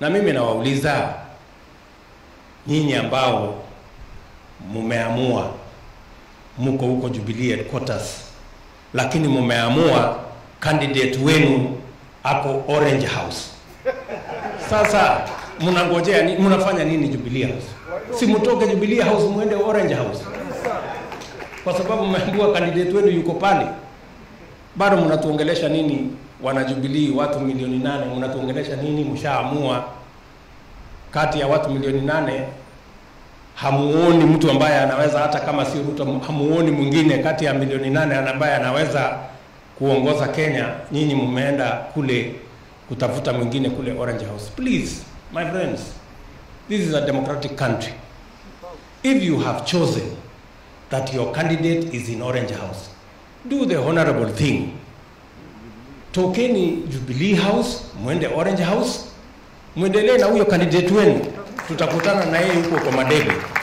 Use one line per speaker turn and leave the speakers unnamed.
Na mimi nawauliza nyinyi ambao mumeamua mko huko Jubilee headquarters, lakini mumeamua candidate wenu ako Orange House. Sasa mnangojea ni, mnafanya nini Jubilee House? Si mtoke Jubilee House muende Orange House, kwa sababu mmeambiwa candidate wenu yuko pale. Bado mnatuongelesha nini wana Jubilee, watu milioni nane? Mnatuongelesha nini? Mshaamua kati ya watu milioni nane hamuoni mtu ambaye anaweza hata kama si Ruto, hamuoni mwingine kati ya milioni nane ambaye anaweza kuongoza Kenya. Nyinyi mmeenda kule kutafuta mwingine kule Orange House. Please my friends, this is a democratic country. If you have chosen that your candidate is in Orange House, do the honorable thing. Tokeni Jubilee House, mwende Orange House, mwendelee na huyo candidate wenu, tutakutana na yeye huko kwa madebe.